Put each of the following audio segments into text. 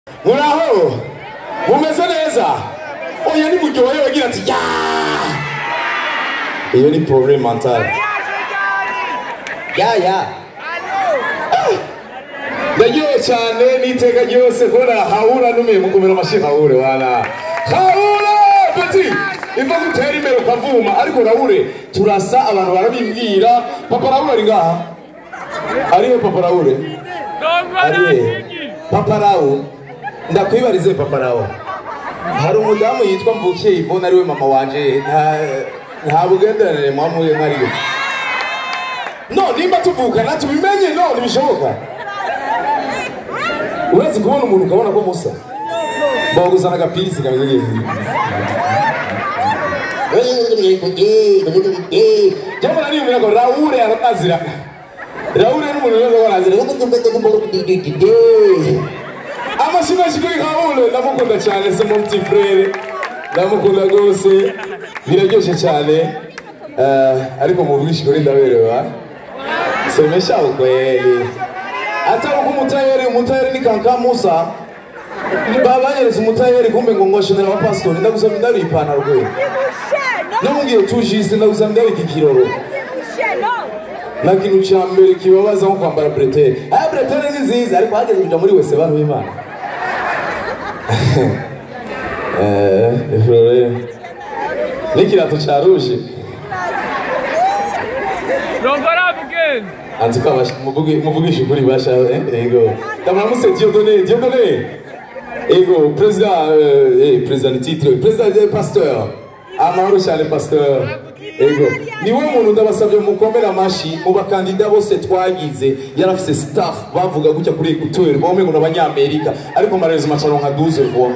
muraho mumeze neza oya ni muryohe wagira ati ya iyo ni problème mentale ya ya ndaryohe cyane n'iteka ryose kubona hahura numiye mukomera amashyi hahure wana hahure peti iva gutera imbere ukavuma ariko rahure turasa abantu barabimbwira papa rahure ari ngaha arihe papa rahure arihe papa rahure ndakwibarize papa rahure hari umudamu yitwa mvukiye ivone ariwe mama wanje nta nta bugenderanire mwamuye mwariyo no nimba tuvukana tubimenye no ntibishoboka uretse kubona umuntu ukabona ko musa baguzana agapirisi kameze neza jambo nari umenya ko rahure arazira rahure n'umuntu wese ko arazira amashyi menshi kuri rahure ndamukunda cyane se mon petit frere ndamukunda rwose biraryoshye cyane Eh, ariko muvugishe kuri ndaberewa semesha ukweli hata uko umutayeri umutayeri ni kanka musa babanyeretse umutayeri kumbe ngo ngoshonera wa pastor ndagusaba ndari ipantaro kwe namubwiye tujiste ndagusaba ndari ikikiroro na kintu cya mbere kibabaza nko kwambara bretelle aya bretelle ni nziza ariko hageze kuja muri wese bantu b'imana eh efrore n'ikirato cya rouge Rongora mugenzi anzi ko abash- muvuge- muvugisha ukuri basha eh, ego ndamuramutse Dieudonné Dieudonné ego perezida eh, eh, perezida ni titre perezida de pasteur amahoro cyane pasteur ego niwe muntu ndabasabye mukomere amashi mu bakandida bose twagize yari afise staff bavuga gutya kuri ekuteur bome ngo n'abanyamerika ariko amarezo macaro nka 12 fois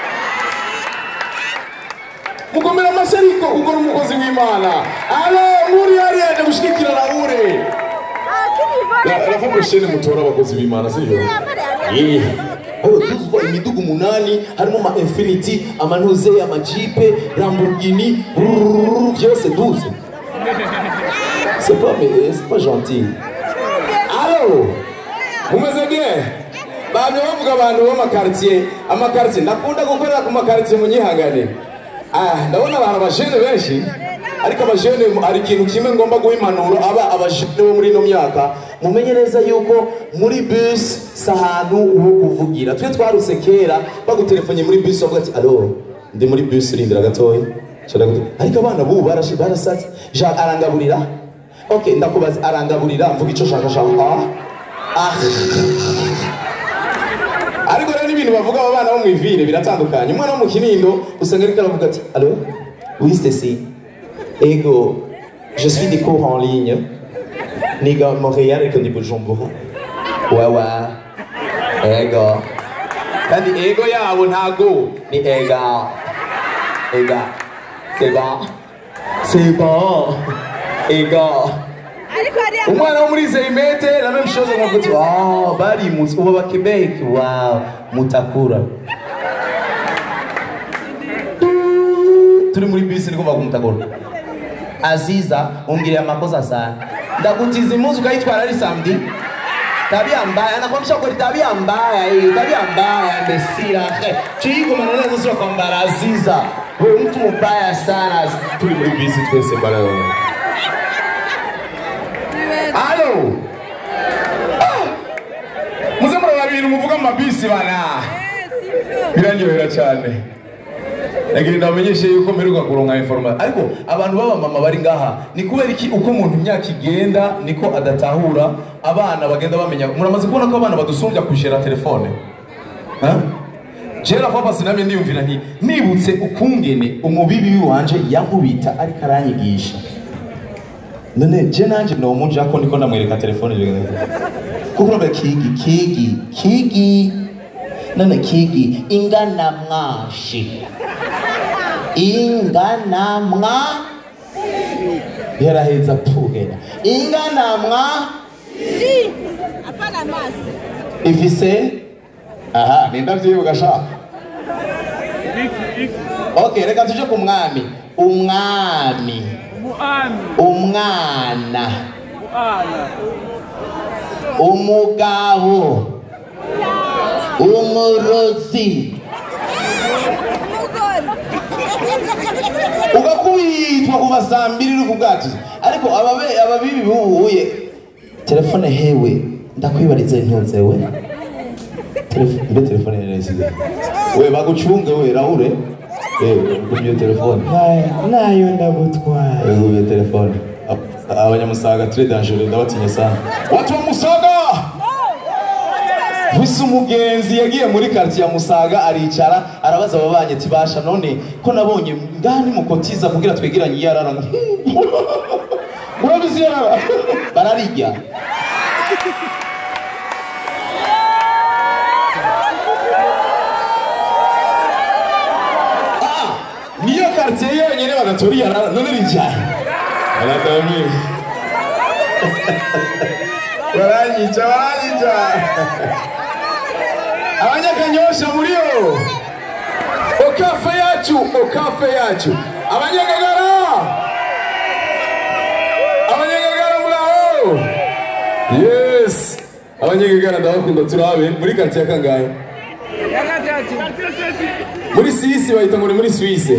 mukomere amashi ariko kuko ni umukozi w'imana alo muri hariya aje gushigikira rahure rafa prochaine mutora abakozi b'imana sivyo Eh, aho tuzwa imidugu umunani harimo ama infinity amanuze amajipe lamborghini brrrr, byose duze c'est pas mais c'est pas gentil allo mumeze bien bamwe bavuga abantu b'amakartier amakartier ndakunda gukorera ku makartier munyihangane ah ndabona abantu abajene benshi ariko abajene hari ikintu kimwe ngomba guha impanuro aba abajene bo muri ino myaka mumenye neza yuko muri bus si ahantu ho kuvugira twe twaruse kera bagutelefonye muri bus bavuga ati alo ndi muri bus rindira gatoya Shaka gute- ariko abana bubu barashi barasatse jean arangaburira ok ndakubaza arangaburira mvuga icyo shaka shaka ah ah ariko rero n'ibintu bavuga aba bana bo mu ivire biratandukanye umwana wo mu kinindo usanga ariko aravuga ati alo oui Stacy ego je suis des cours en ligne niga Montréal ariko ndi Bujumbura wewe ego kandi ego yabo ntago ni ega ega c'est bon c'est bon ego umwana wo muri zeimete la même chose nkavuga ati wow barimutse ubu aba Quebec wow mutakura turi muri bisi niko bavuga mutakura aziza umbwiriye amakosa sana ndakutiza impuzu ukayitwara ari samedi tabia mbaya nakwambisha kweli tabia mbaya hii tabia mbaya mbesira tuigomana nazo sio kwamba aziza wewe mtu mbaya sana tuli muri bisi twese bana Alo. Ah! Muze murababiri muvuga mu mabisi bana. Biraryohera cyane. Nagira ndamenyeshe yuko mperuka kuronka information. Ariko abantu baba mama bari ngaha ni kubera iki uko umuntu imyaka igenda niko adatahura abana bagenda bamenya muramaze kubona ko abana badusumbya kushera telefone. Ha? Jera papa sinamye ndiyumvira nti nibutse ukungene umubibi wanje yankubita ariko aranyigisha. none je nanje nomuja ko ndiko ndamwereka telefone bigenda kuko urabe kigi kigi kigi none kigi ingana mwashi ingana mwa yaraheza pugera ingana mwa ifise aha nindavyibuka sha okay reka tuje ku mwami umwami muami umwana muana umugabo umurozi ugakubitwa kuva saa mbiri uri ku bwato ariko ababe- ababibi bubuye telefone hewe ndakwibariza ntuzewe Telefo- mbe telefone neza we bagucunge we rahure yewe ugumye telefone nayo ndagutwaye ugumye telefone Ab- abanyamusaga très dangereux ndabatinya sana watu wa musaga Vise umugenzi yagiye muri quartier ya Musaga aricara arabaza ababanye ati basha none ko nabonye ngani mukotiza kugira twegeranye yarara Murabizi yarara bararirya Ah, niyo quartier yonyine badatori yarara none rijyaye Aradami Baranyica baranyica abanyakanyosha muriyo okafe yacu okafe yacu abanyagagara abanyagagara muraho yes abanyagagara ndabakunda turabe muri karitsiye ya kangahe muri sisi bahita ngo ni muri suisse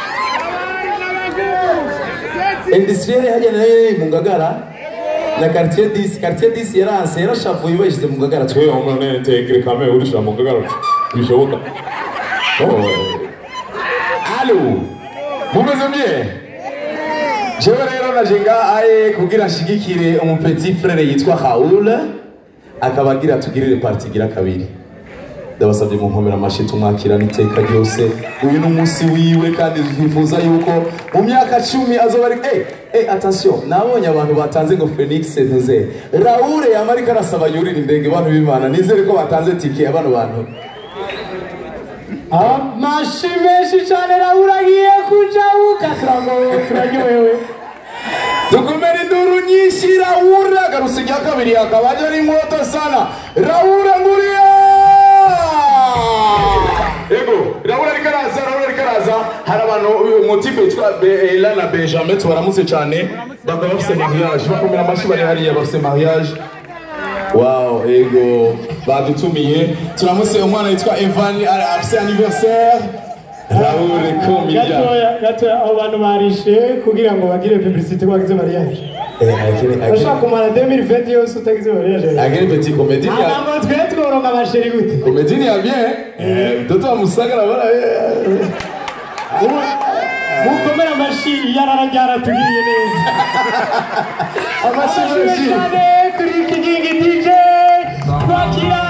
industriel hajya nayo mu ngagara na quartier 10 quartier 10 yaranse yarashavuye bayishyize mu ngagara twe umuntu nene tegere kame urishira mu ngagara bishoboka oh allo mumeze mye jewe rero naje ngahaye kugira nshigikire umupetit frere yitwa Raoul akaba agira tugirire parti igira kabiri ndabasabye mu nkomera amashyi tumwakirana iteka ryose uyu ni umunsi wiwe kandi twifuza yuko mu myaka cumi azoba ari eh eh attention nabonye abantu batanze ngo Phoenix ntuze Raoul yama ariko arasaba yurira indege abantu b'Imana nizere ko batanze tike abano bantu amashi menshi cyane raburagiye kujabuka turagowe turaryohewe dukomere induru nyinshi Raoul agarutse rya kabiri akaba ari moto sana Raoul nguriya Ego, Raoul ariko araza, Raoul ariko araza, hari abantu uyu motipe yitwa Be- Ela na Benjamin tubaramutse cyane, bakaba bafite mariage, bakomera amashyi bari hariya bafite mariage. Wow, ego, badutumiye, turamutse umwana yitwa Evan, ari- afite anniversaire. Raoul Komija. gatoya gatoya abo bantu barishe kugira ngo bagire publicité ko bagize mariage Eh, akiri, urashaka akiri, kumara 2020 yose utagize mariage akiri petit comédien. ya- ntabwo twe tworonka amasheri gute Comédien ya bien, eh, mtoto wa Musaga na bora. mukomere amashi yarara ryaratugiriye neza Amashi amashyi menshi. cyane kuri kigingi dj twakira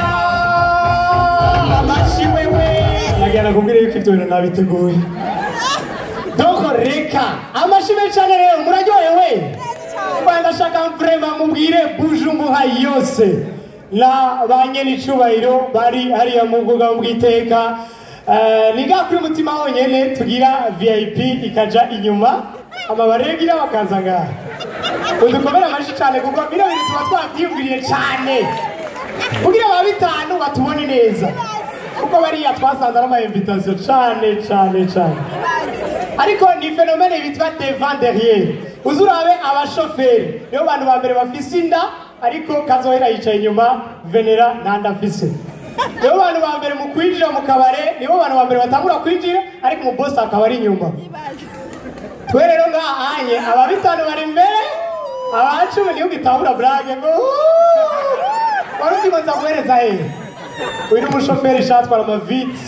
amashi wewe nagana kubwira yuko ibyo bintu nabiteguye doko reka amashi menshi cyane rero muraryohewe Mbaye ndashaka vrema mubwire bujumbura yose na ba nyenicubahiro bari hariya mu bwuga bw'iteka Eh, ni nga kuri mutima honyene tugira vip ikaja inyuma amabaregira bakaza ngaha udukomere amashyi cyane kuko bino bintu tuba twabyiyumviriye cyane kugira ba bitanu batubone neza kuko bariya twasanze ari ama invitation cyane cyane cyane ariko ni fenomene bitwa devant derrière uzi urabe abashoferi nibo bantu ba mbere bafise inda ariko kazohera yicaye inyuma venera nta nda afise nibo bantu ba mbere mu kwinjira mu kabare nibo bantu ba mbere batangura kwinjira ariko umubosi akaba ari inyuma twe rero ngahanye aba bitanu bari imbere aba cumi niyo gitahura burage ngo "Uuuu!" wari uzi ngo nza guhereza hehe uyu ni umushoferi shatwara amaviti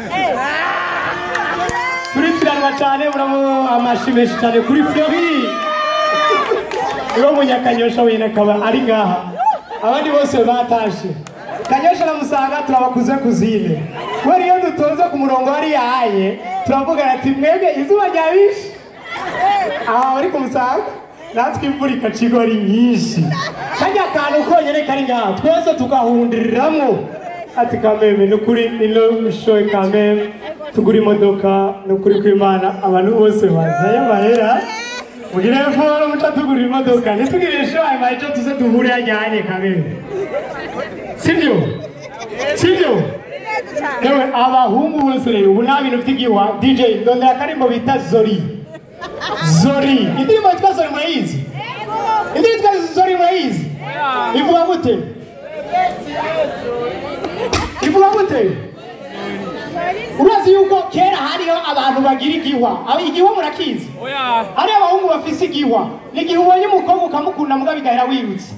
turikiranwa cyane muramo amashi menshi cyane kuri flori niwo munyakanyosha wenyine akaba ari ngaha abandi bose batashe kanyosha aramusanga turabakuze kuzine kubera iyo dutonze ku murongo hariya haye turavugana ati mwebwe izuba ryabishe aha bari kumusanga natwe imvura ikacigwa ari nyinshi kajya akantu konyine kari ngaha twese tugahundiriramo ati kameme ni ukuri ni no shoye kameme tugura imodoka ni ukuri kw'imana abantu bose bazaye amahera mugire foro muca tugura imodoka ntitugire shoye amahera icyo tuze duhure hajyanye kameme sibyo sibyo yewe abahungu bose rero ubu nta bintu by'igiwa dj ndondera akarimbo bita zori zori indirimbo yitwa zori murayizi indirimbo yitwa zori murayizi ivuga gute ivuga bivuga gute urazi yuko kera hariho abantu bagira igihwa Aba- igihwa murakizi Oya. hari abahungu bafise igihwa ni igihe ubonye umukobwa ukamukunda mbwa bigahera wirutse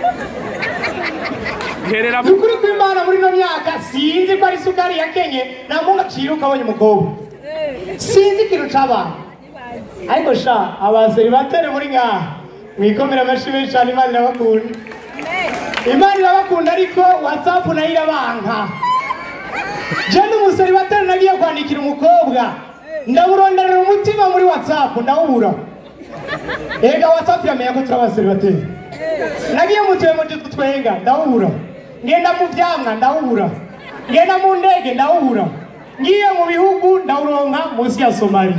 Biherera ni ukuri kw'imana muri ino myaka sinzi ko ari isukari yakenye nta muntu aciye ukabonye umukobwa sinzi ikintu c'abantu ariko sha abaseribateri muri ngaha mwikomera amashyi menshi cyane imana irabakunda imana irabakunda ariko watsapu nayo irabanka je n'umuseribateri nagiye kwandikira umukobwa ndamuronderera umutima muri watsapu ndawubura ega watsapu yamenya ko turi abaseribateri nagiye mutuye mu dutu twenga ndawubura ngenda mu vyamwa ndawubura ngenda mu ndege ndawubura ngiye mu bihugu ndawuronka munsi ya somali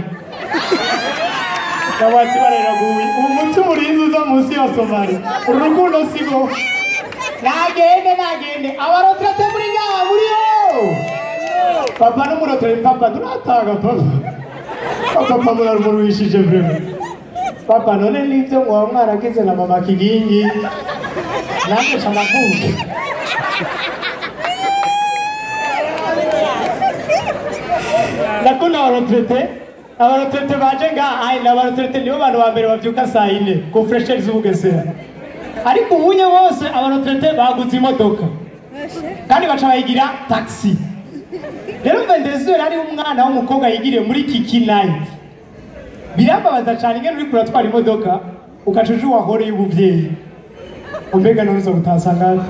kabati bareraguye umutima urinzi uza munsi ya somali urukundo sigo nagende nagende abarotirate muri ngaha muriyo papa n'umurotere papa turataga papa papa murarurushije vrema papa none nivyo mwaba mwaragize na mama kigingi nange ca navuke ndakunda abarotirete abarotirete baje ngaha ayi n'abarotirete nibo bantu ba mbere bavyuka saa yine ku fresheri z'ubugesera ariko ubunye bose abarotirete baguze imodoka kandi baca bayigira taxi rero vendezeri ari umwana w'umukobwa yigiriye muri kiki nayiti birambabaza cyane ingene uriko uratwara imodoka ugaca uje uwahore y'ubuvyeyi umbega nuruza gutasangana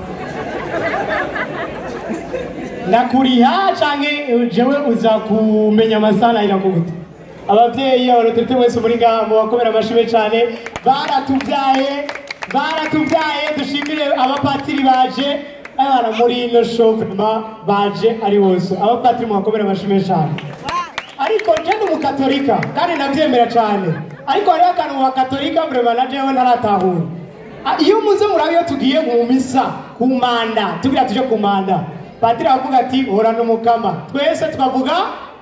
ndakuriha canke jewe uza kumenya amasana irakugute abavyeyi abarotete wese muri ngaha mu bakomera amashime cane baratuvyaye baratuvyaye dushimire abapatiri baje abana muri ino show vraiment baje ari bose abapatiri mu bakomera amashime cane ariko je ndi umukatolika kandi ndavyemera cane ariko hariho akantu mu bakatolika vrema na jewe ntaratahura Ah, iyo muze murabe iyo tugiye mu misa ku manda tugira tuje ku manda patiri aravuga ati horana umukama twese tukavuga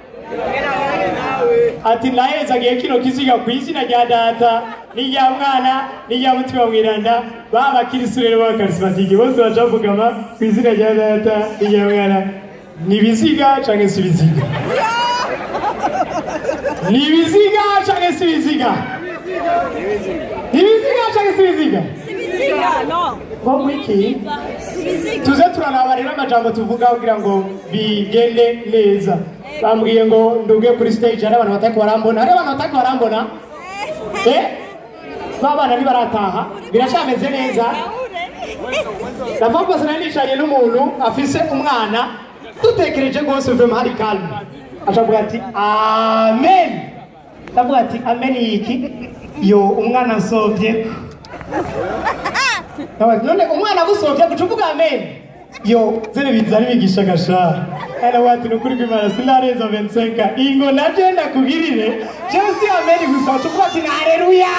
ati nahezagiye kino kiziga ku izina rya data n'irya mwana n'irya mutima mwiranda ba bakirisitu rero b'abakarismatike bose baca bavugama ku izina rya data n'irya mwana ni ibiziga canke si ibiziga ni ibiziga canke si ibiziga ni ibiziga canke si ibiziga nko kwiki tuze turanaba rero amajambo tuvuga kugira ngo bigende neza bambwiye ngo nduge kuri stage hari abantu batako barambona hari abantu batako barambona eh ba bana ntibarataha biracameze neza ndavuga nari nicaranye n'umuntu afise umwana dutekereje rwose vema hari kalme acavuga ati amen ndavuga ati amen yiki yo umwana asovye Ndabaza, none umwana agusovye guca uvuga amen yo zene bizana ibigisha gashara aravuga ati nukuri kw'imana sinareza 25 ingo naje ndakugirire jewe si amen gusa uca uvuga ati haleluya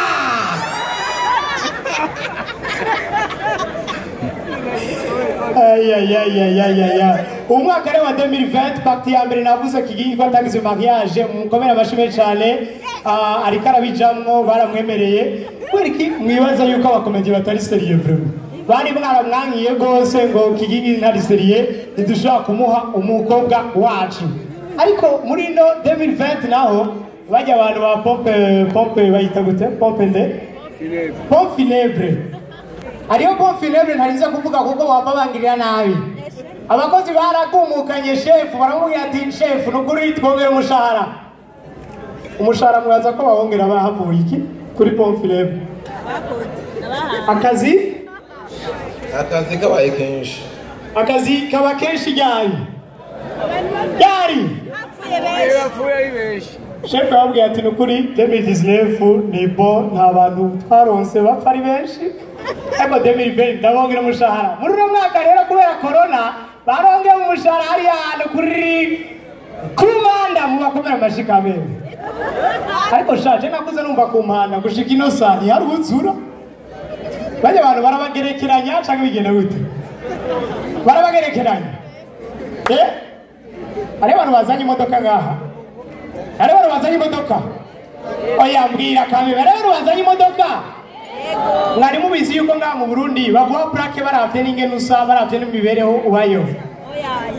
ayayayayayaya umwaka rero wa 2020 pacte ya mbere navuze kigingi ko atagize mariage mukomere amashime cyane ah, ariko arabijamwo baramwemereye kubera iki mwibaza yuko abakomedi batari seriye vraiment bari mwaramwankiye rwose ngo kigingi ntari seriye ntidushobora kumuha umukobwa wacu ariko muri ino 2020 naho bajya abantu ba pompe pompe bayita gute pompe nde pompe funèbre hariyo konfinebre ntarize kuvuga kuko wapfa bangirira nabi abakozi barakumukanye shefu baramubwira ati shefu nukuri twongera umushahara umushahara mwaza ko bawongera bahavuye iki kuri konfinebre akazi akazi kabaye kenshi akazi kaba kenshi ryari ryari Yapfuye ari benshi. shefu yababwiye ati nukuri 2019 ni bo nta bantu twaronse bapfa ari benshi ariko 2020 ndabongera umushahara muri uno mwaka rero kubera korona barongeye umushahara hariya hantu kuri kumanda mu bakomera amashi kamere ariko shaje nakuze numva ku mpanda gushika ino saa ntihari uzura bajya abantu barabagerekeranya cyangwa bigenda gute barabagerekeranya eh hariho abantu bazanye imodoka ngaha hariho abantu bazanye imodoka oya mbwira kamera hariho abantu bazanye imodoka mwari mubizi yuko ngaha mu burundi baguha purake baravye n'ingene usa baravye n'imibereho ubayo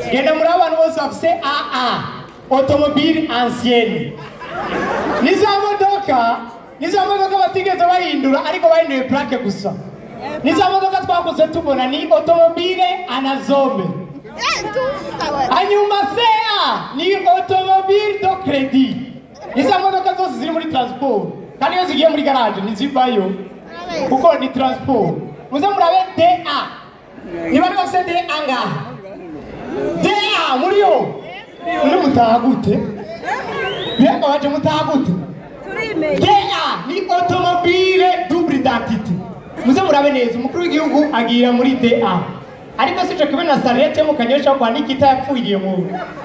genda muri abantu bose bafise aa automobile ancienne ni za modoka ni za modoka batigeze bahindura ariko bahinduye plaque gusa ni za modoka twakuze tubona ni automobile anazome hanyuma sea ni automobile do credit ni za modoka zose ziri muri transport kandi iyo zigiye muri garage ntizivayo kuko ni transport muze murabe da niba ari bafite da ngaha da muri yo muri mutaha gute mbega waje mutaha gute da ni automobile double identité muze murabe neza umukuru w'igihugu agira muri da ariko sico kimwe na sarete mu kanyosha kwa nikita yapfuye mu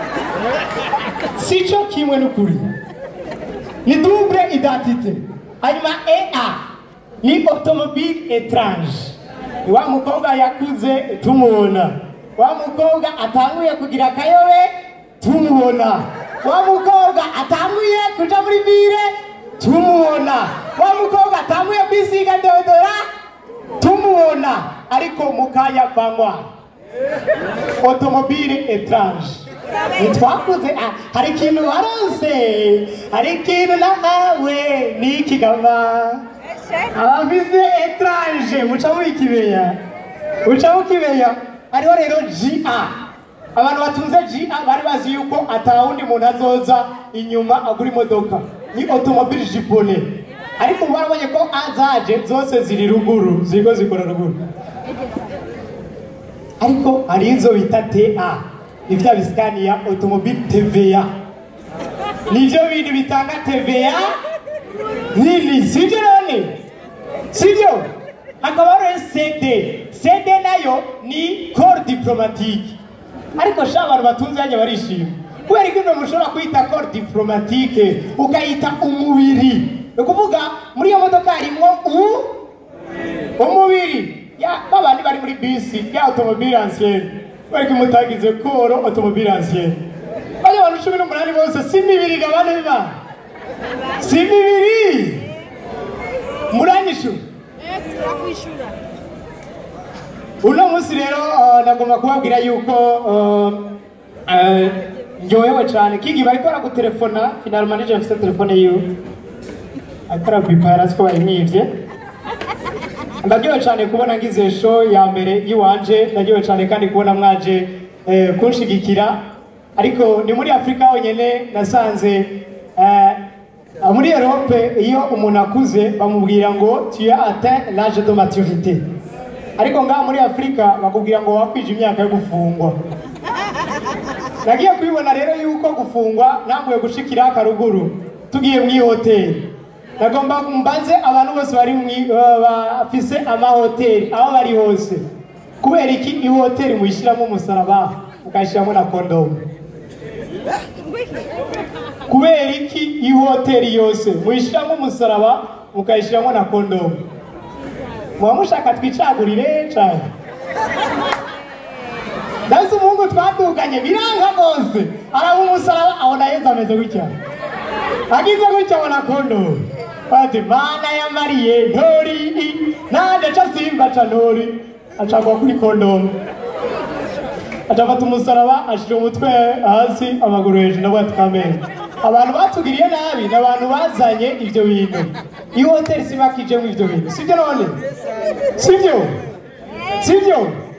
sico kimwe n'ukuri ni double identité hanyuma ea ni automobile étrange ni wa mukobwa yakuze tumubona wa mukobwa atanguye kugira akayobe tumubona wa mukobwa atanguye kuja muri bire tumubona wa mukobwa atanguye kwisiga deodora tumubona ariko mukaya vanywa automobile étrange ntitwakuze ah, hari ikintu waronse hari ikintu nahawe n'ikigama abafise étrange muca mubikimenya muca mukimenya hariho rero ga abantu batunze ga bari bazi yuko atawundi muntu azoza inyuma agura imodoka ni automobile jipone ariko ubu barabonye ko azaje zose ziri ruguru ziriko zikora ruguru ariko hari izo bita ta ni vya bisikaniya automobile tva nivyo bintu bitanga tva nini sivyo none sivyo hakaba hariho cd cd nayo ni corps diplomatique ariko sha abantu batunze yanya barishima kubera ko ibyo mushobora kwita corps diplomatique ukayita umubiri ni ukuvuga muri iyo modoka harimo u umubiri ya babandi bari muri bisi ya automobile ancienne bari kumutagize koro automobile ancienne bari abantu cumi n'umunani bose si mibiri gabane biba si mibiri muranyishu uno munsi rero uh, nagomba kubabwira yuko uh, uh, ndyohewe cyane kigi bariko baragutelefona final manager afite telefone yiwe ariko arabipa yarazi ko bayimwivye ndaryohewe cyane kubona ngize show ya mbere y'iwanje ndaryohewe cyane kandi kubona mwaje eh, kunshigikira ariko ni muri afurika honyine nasanze eh, muri Europe iyo umuntu akuze bamubwira ngo tu as atteint l'âge de maturité ariko ngaha muri Afurika bakubwira ngo wakwije imyaka yo gufungwa nagiye kubibona rero yuko gufungwa ntambuye gushikira akaruguru tugiye mu ihoteli nagomba mbaze abantu bose bari mwi- ba- bafise amahoteli aho bari hose kubera iki ihoteli muyishyiramo umusaraba mukayishyiramo na kondomu kubera iki ihoteli yose muyishyiramo umusaraba mukayishyiramo na kondomu muba mushaka twicagurire cyane ndazi umuhungu twaduganye biranga rwose araba umusaraba abona yezu ameze gutya agize gutya abona kondomu bati mana ya mariye ntori nanjye ca simba ca ntori acagwa kuri kondomu acafata umusaraba ashira umutwe hasi amaguru hejuru nabwo tukamenya abantu batugiriye nabi ni abantu bazanye ibyo bintu iyo hoteli sibakijemo ibyo bintu sibyo none sibyo sibyo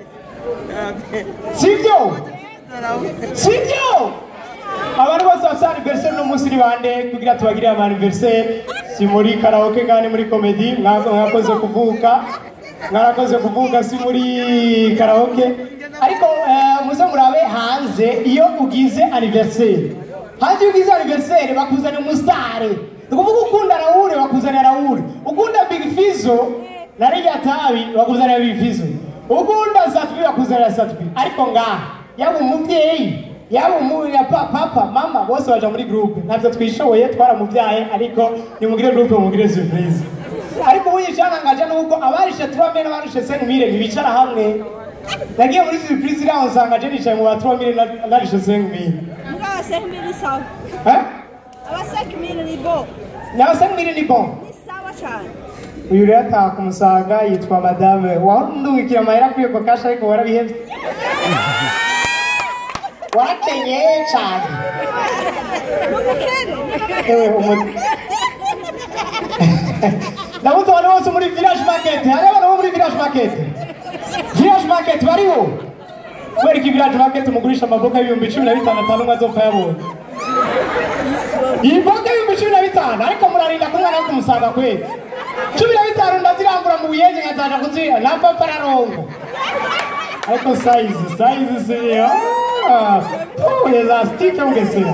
sibyo sibyo abantu bose bafite aniveriseri uno munsi ni bande kugira tubagirire ama aniveriseri si muri karaoke kandi muri komedi mwa- mwakoze kuvuka mwarakoze kuvuga si muri karaoke ariko eh, muze murabe hanze iyo ugize aniveriseri hanze iyo ugize aniveriseri bakuzanira umusitari ni ukuvuga ukunda rawure bakuzanira rawure ukunda big fizo na rya tabi bakuzanira big fizo ukunda satwi bakuzanira satwi ariko ngaha yaba umubyeyi yaba umu ya pa- papa mama bose baja muri groupe ntabyo twishoboye twaramubyaye ariko nimugire groupe mugire surprise ariko ubu yicanangaje nuko abarishe turame n'abarishe senkmire ntibicara hamwe nagiye muri surprise iriya nsanga je nicaye mu ba turame narishe senkmire Ngaha senkmiri sawa. Eh? Aba senkmiri ni bo. nawe senkmire ni bon Ni sawa cyane. uyu rero ataha kumusanga yitwa madame wandungikira amahera kuri eko kasha ariko warabihevye warakenyeye cyane n'umukene ewe umu- ndabuze abantu bose muri village market hari abantu bo muri village market village market bariho kubera ko village market mugurisha amaboga y'ibihumbi cumi na bitanu atanu umwe azopfa yabonye iyi boga y'ibihumbi cumi na bitanu ariko murarinda ko umwana wo kumusanga kwezi cumi na bitanu ndazirambura mu buyenzi nkazaja kuziha na papa ararongo ariko sayizi sayizi siyo oh elastique mugesera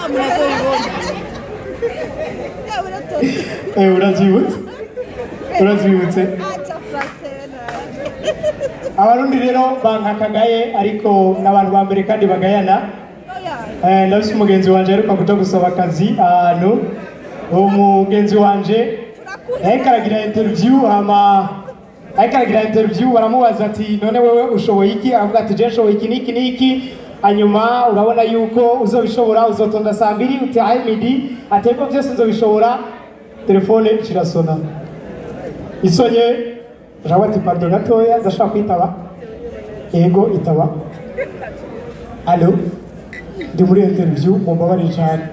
yewe uratonda Eh, urabyibutse urabyibutse aca frasena abarundi rero bankakagaye ariko n'abantu ba mbere kandi bagayana oya Eh, ndabise umugenzi wanje aheruka kuja gusaba akazi ahantu uwo mugenzi wanje ariko aragira interview hama ariko aragira interview baramubaza ati none wewe ushoboye iki avuga ati je nshoboye iki n'iki n'iki hanyuma urabona yuko uzobishobora uzotonda saa mbiri utahe midi ati ariko byose nzobishobora telefone kirasona isonye jawe ati pardon gatoya ndashaka kwitaba yego itaba alo ndi muri interview mumbabarire cyane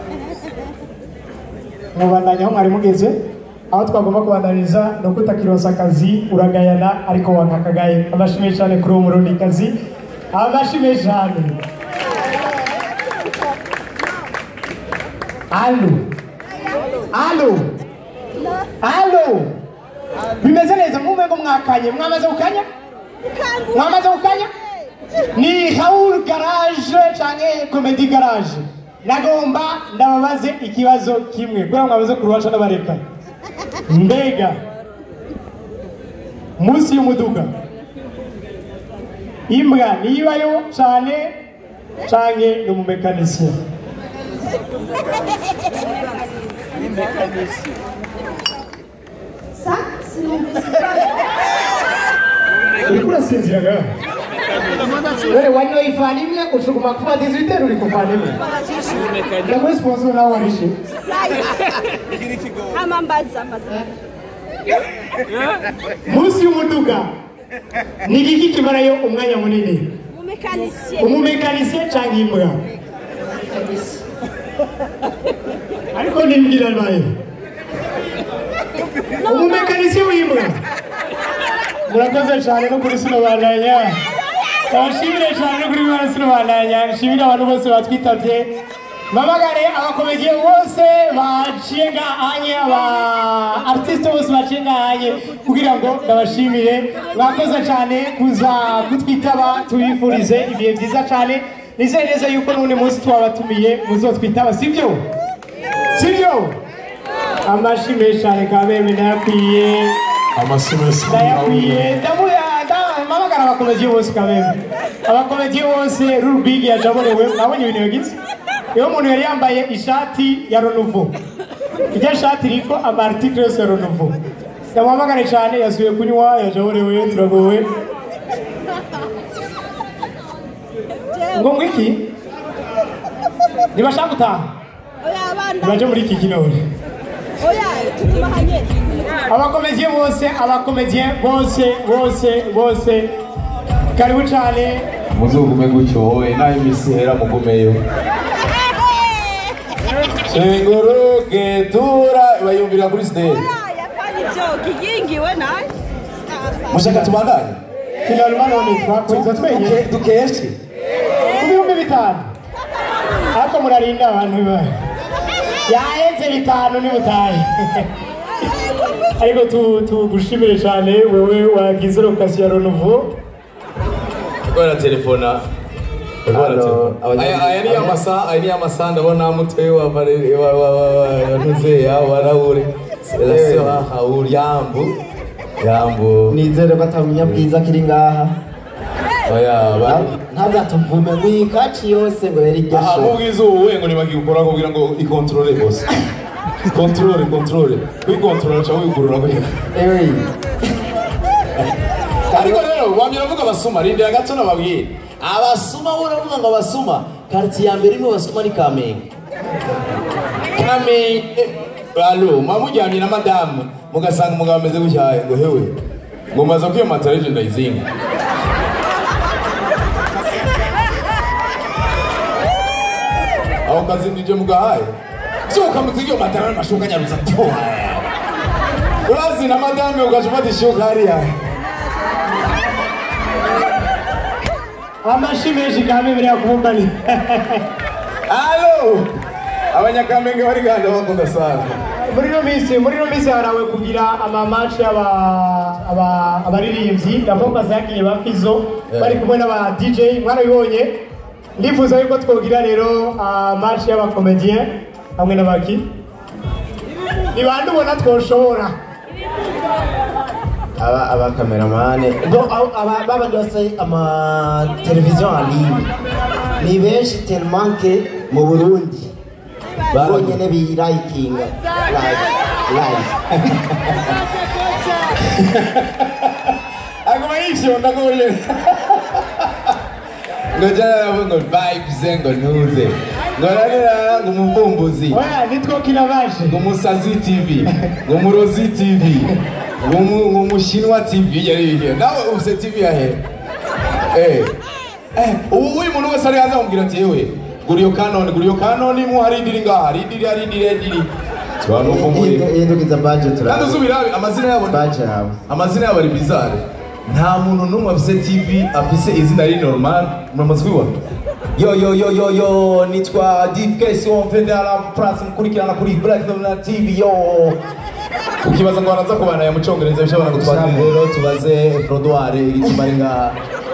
mubandanya aho mwari mugeze aho twagomba kubandaniriza ni uko utakironsa akazi uragayana ariko wankakagaye amashimwe cyane kuri uwo murundikazi amashimwe cyane alo alo alo bimeze neza mumengo mwakanye mwamaze gukanya mwamaze gukanya ni Raoul Garage canke Comedy Garage nagomba ndababaze ikibazo kimwe kubera mwabaze kuruhasha n'abareka mbega munsi y'umuduga imbwa nibayo cane canke ni umumekanisiye sa sinumvise uriko urasinziraga wewe wanyoye ifani imwe ushuguma kuba 18 uri kuvana imwe ndaguha sponsor nawe warishe hama mbaza mbaza munsi y'umuduga ni igiki kimarayo umwanya munini umumekanisiye umumekanisiye cyangwa imbwa ariko nimbwira nayo umumekanisiye w'imbwa murakoze cyane no kuri sino bandanya abashimire cyane no kuri bano sino bandanya nshimire abantu bose batwitabye mpamagare abakomediye bose baciye ngahanye aba artiste bose baciye ngahanye kugira ngo ndabashimire mwakoze cyane kuza kutwitaba tubifurize ibihe byiza cyane nizeye neza yuko n'undi munsi twabatumiye muzotwitaba sibyo sibyo amashyi menshi cyane kabembe ndayakwiye amasimesi ndayakwiye ndamuya mpamagara abakomediye bose kabembe abakomediye bose rurubigi yajaborewe mwabonye ibintu yagize iyo umuntu yari yambaye ishati ya ronuvo iryo shati iriko amartikle yose ya ronuvo ndamuhamagare cyane yasubiye kunywa yajaborewe turagowe ngo ngwiki ntibashaka gutaha oya abana ntibaje muri iki kinore oya tuguma hanyene abakomediye bose abakomediye bose bose bose karibu cyane muzugume gutyo wowe naho iminsi ihera mugumeyo shengoroke tura bayumvira kuri stage oya kandi byo kigingiwe nawe mushaka tubandanye finalima none twakoze twenyine Duke- dukeshe ku bihumbi bitanu ariko murarinda abantu ba yaheze bitanu nimutahe ariko tu- tugushimire cyane wewe wagize lokasiyo ya ronuvo kubera telefona Halo, abanya- aya aya ni amasaha aya ni amasaha ndabona mutwe wa Valeri- wa wa wa wa ntuzeya wa Raoul Selasiyo Raoul yambu yambu nizere ko atamenya bwiza kiri ngaha oya ba ntazatuvume ngo iyi kaci yose ngo yari iryo aha sho mubwiza ubu we ngo ntibagikora kugira ngo ikontorore bose kontorore kontorore wikontorora cyangwa wigurura kugira ewe ariko rero wamye uravuga abasuma rindira gato nababwire abasuma wowe uravuga ngo abasuma karitsiye ya mbere irimo abasuma ni kamenge kamenge alo mwamujyanye na madamu mugasanga umugabo ameze gutya ngo hewe ngo maze kwiyamata reje ndayizinga aho kazi nije mugahaye vyuka muziryo matara n'amashuka nyaruza tu urazi na madame ugaca ufata ishuka hariya amashi menshi kandi biriya kubumbani alo abanyakamenge bari gahanda bakunda sana muri ino minsi muri ino minsi harawe kugira amamatch y'aba aba- abaririmbyi ndavombaza yagiye ba Fizo Eh. bari kumwe n'aba DJ mwarabibonye ndifuza yuko twogira rero match y'aba comedian hamwe n'abaki ni bande ubona twoshobora aba abakameramane bo abo- aba baba byose ama televiziyo en ligne ni benshi tellement que mu Burundi bonyene birayikinga live live aguma yishonda kule ngo jana ngo vibes ngo nuze ngo rarira ngo umuvumbuzi oya nitwokina baje ngo musazi tv ngo murozi tv ngo mu- ngo mushinwa tv yari ihe nawe ufise tv yahe eh eh ubu uyu muntu wese ari hanze amubwira ati yewe gura iyo kanoni gura iyo kanoni mu hari indiri ngaha hari indiri hari indiri hari indiri tubana ufumurira hindukiza budget kandi turabe uzubira amazina yabo ni- budget yawe amazina yabo ari bizarre nta muntu n'umwe afise tv afise izina riri normal muramaze kubibona yo yo yo yo yo nitwa dfks womvedara plus mukurikirana kuri black Dot tv yo ukibaza ngo baraza kubanaya mu cyongereza bishobora gutwara rero tubaze frodoire iri kimari ngaha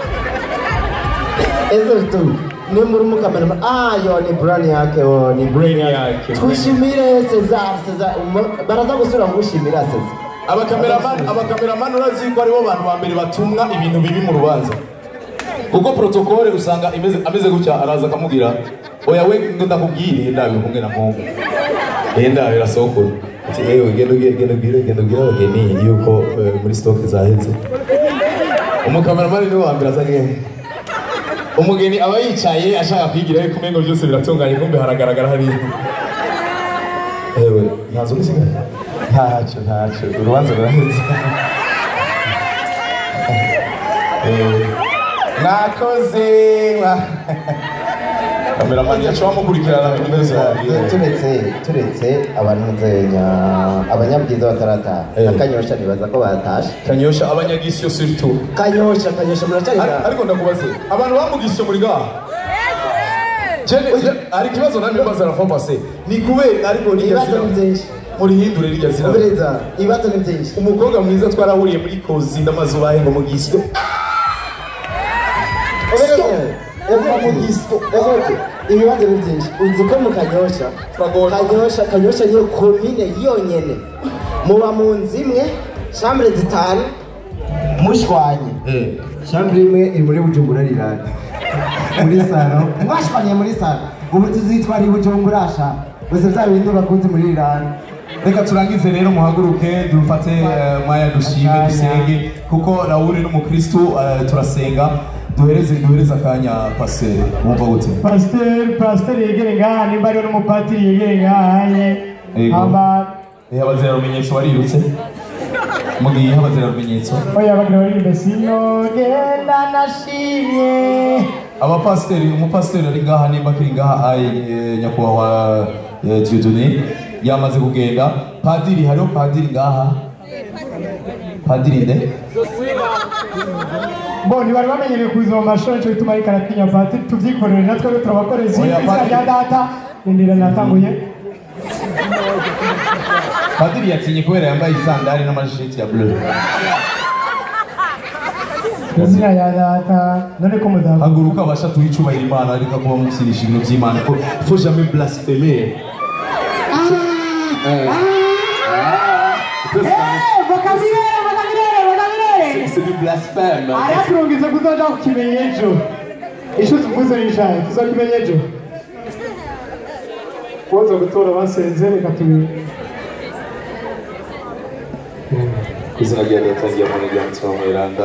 ese tu ni muri mukameramane ah yo ni brand yake wo ni brain yake twishimire Cesar Cesar umu- baraza gusura kugushimira Cesar abakameramani abakameramani urazi ko aribo bantu ba mbere batumwa ibintu bibi mu rubanza kuko protokole usanga imeze ameze gutya araza akamubwira oya we ngo ndakubwire ndabe kumwe na mungu eh ndabe rasokora ati ewe genda ubwire genda ubwire genda ubwire abageni yuko eh, muri stock zaheze umukameramani niwe wa mbere aza ngewe umugeni aba yicaye ashaka kwigira yuko umengo byose biratunganye kumbe haragaragara hariya ewe ntazo gusigaye ntacyo ntacyo urubanza ruraheze Eh, mwakoze mwa- kameramani yacu bamukurikirana kuri wese wabwiwe turetse turetse abantu nzenya abanyabwiza batarataha Eh. na kanyosha nibaza ko batashe kanyosha abanyagisyo surtout kanyosha kanyosha muracari Ar- ngaha? ariko ndakubaze abantu bamugisyo muri gaha Jene, hari ikibazo namwe mbaza na fomase ni kubera ariko niryo ibibazo zina ni byinshi murihindure rirya zina umviriza ibibazo ni byinshi umukobwa mwiza twarahuriye muri kozi ndamazu bahe ngo mugisyo ibibazo ni byinshi uzi ko mu kanyosha Turagorwa. kanyosha kanyosha niyo komine yonyene muba mu nzu imwe shambure zitanu mushwanye shambure imwe iri muri bujumbura rirani muri saro mwashwanye muri saro ubu tuzitwara i bujumbura sha gusa bya bindi bakunze muri rirani reka turangize rero muhaguruke dufate eh, mwaya dushime dusenge kuko rawuri n'umukristu eh, turasenga duhereze duhereze akanya pasere wumva gute pasiteri pasiteri yegere ngaha nimba ariyo n'umupatiri yegere ngaha ye Yego. aba Eh, abazira rumenyetso warirutse mugiye abazira rumenyetso oya bagira baririmbe sinogenda nashimye abapasiteri umupasiteri ari ngaha nimba akiri ngaha aye eh, nyakubahwa eh, Dieudonné yamaze kugenda padiri hariho padiri ngaha padiri nde bo ntibari bamenyereye kuza mu mashuri nicyo gituma ariko aratinya patiri tubyikorere natwe rero turabakorezi Oya, izina Padiri. rya data rindira natanguye padiri yatinye kubera yambaye isandari n'amashiti ya bleu izina rya data none ko mudaha haguruka abasha tuha icubahiro imana ariko kuba musirisha ibintu by'imana ko faut jamais blasphémer Eh. vokabulere vokabulere vokabulere c'est du blasphème araturungize kuzoja kukimenya ejo ico tuvuze nishaye tuzokimenya ejo woza gutora basenze reka tubi ku izina rya data rya mwana rya mutima mweranda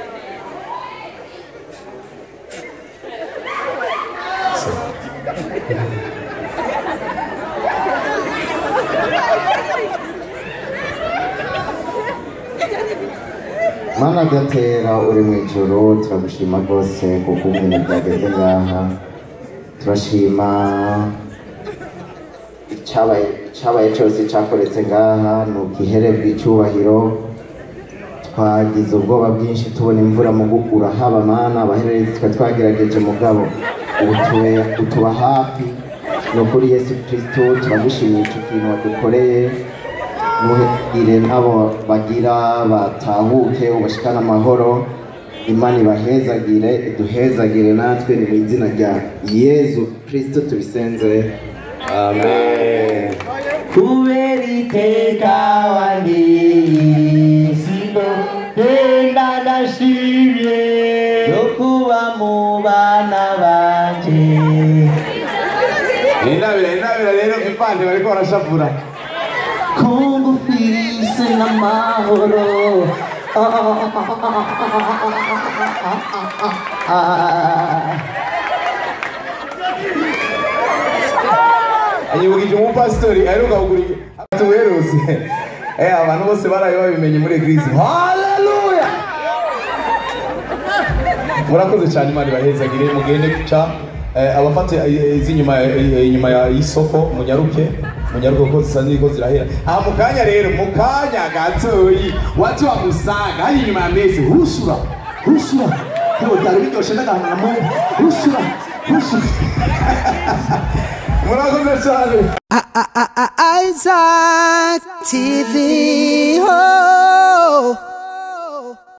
mana gatera uri mu ijoro turagushima rwose kuko ibintu byageze ngaha turashima cyabaye cyabaye cyose cyakoretse ngaha ni ubwihere bw'icyubahiro twagize ubwoba bwinshi tubona imvura mu gukura haba mana abahererezi twe twagerageje mugabo ubu tube- utuba hafi ni ukuri yesu kristo turagushimiye icyo kintu wadukoreye nuhire n'abo bagira batahuke ubashikane amahoro imana ibahezagire iduhezagire natwe ni mu izina rya yezu kristo tubisenze amen kubera iteka wandisino genda ndashimye yo kuba mu bana banje inabira inabira rero impande bariko barashapura kungufise n'amahoro anyibukije umupasitori aheruka kugura tuherutse eh abantu bose baraye babimenye muri eglise haleluya murakoze cyane imana ibahezagire mugende guca eh, abafate eh, iz'inyuma eh, inyuma ya y'isoko munyaruke munyaruke ko zisa ziriko zirahera aha mu kanya rero mu kanya gatoyi watu wamusanga hari inyuma ya mezi husura husura hewe byari biryoshe n'agantu na mungu husura husura murakoze cyane Isaac TV. Oh.